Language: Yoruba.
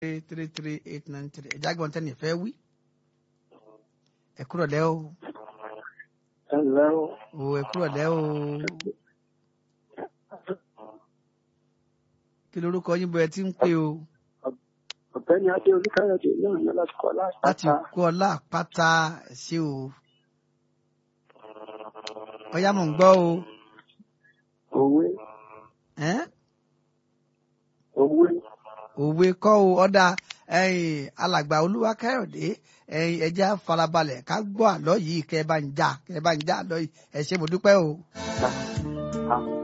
three three eight nine three ẹ̀já gbọ́n tẹ́ni ìfẹ́ wí. ẹ kúrò lẹ́ o ẹ ǹlẹ́ o o ẹ kúrò lẹ́ o kí lorúkọ yín bọ ẹ ti ń pè o ọ̀gbẹ́ni adé olúkáyọ̀dé náà ní láti kọ́ láti láti kú ọlá àpáta ẹ ṣé o ọyá mò ń gbọ́ o òwe ẹ́n? òwe òwe kọ́ o ọ̀dà ẹ̀yìn alàgbà olúwa káyọ̀dé ẹ̀yìn ẹja farabalẹ̀ ká gbọ́ àlọ́ yìí kẹ́ ẹ bá ń já kẹ́ ẹ bá ń já àlọ́ yìí ẹ ṣé mo dúpẹ́ o. ta